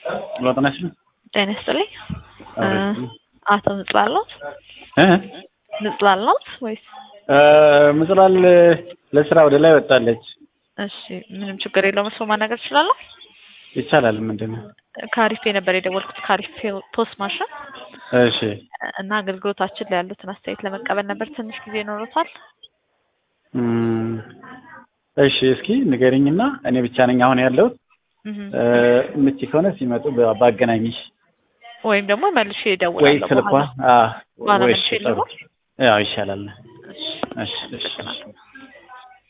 ለውጥ ነሽ? ጤና ይስጥልኝ። አቤት። አቶ ምጽላል ነው እ ምጽላል ነው ወይስ? ምጽላል ለስራ ወደ ላይ ወጣለች። እሺ ምንም ችግር የለውም። እሱ ማናገር እችላለሁ። ይቻላል። ምንድን ነው? ካሪፌ ነበር የደወልኩት ካሪፌ ፖስት ማሽን እሺ እና አገልግሎታችን ላይ ያሉትን አስተያየት ለመቀበል ነበር። ትንሽ ጊዜ ይኖሩታል? እም፣ እሺ እስኪ ንገሪኝና እኔ ብቻ ነኝ አሁን ያለሁት። እህ ምቺ ከሆነ ሲመጡ በ- ባገናኝሽ ወይም ደግሞ መልሼ ወይ እደውላለሁ ስልኳ በኋላ። አ በኋላ ወይ መልሼ እሺ፣ ጥሩ። ልደውል? ያው ይሻላል። እሺ እሺ እሺ እሺ